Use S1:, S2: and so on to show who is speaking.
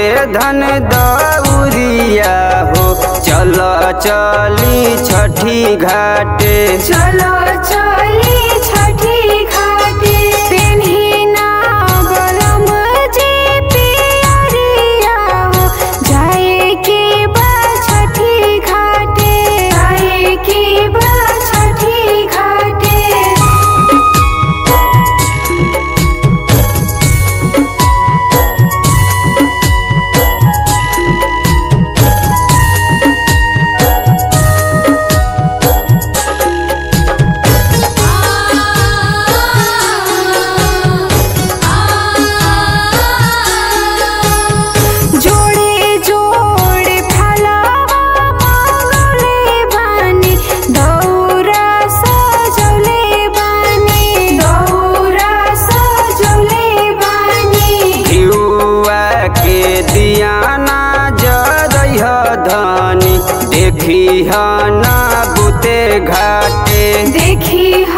S1: धन दौरिया हो चल चली छठी घाटे
S2: चलो चली छठी घाटे पेन्ही ना बलम जे पियरिया हो जाए के बा छठी घाटे जाए के बा छठी घाटे जोड़े जोड़े फलावा मांगले बानी दौरा सजौले बानी दौरा सजौले बानी
S1: घिउआ के दियाना जरह धनी देखी ना बुते घाटे
S2: देखी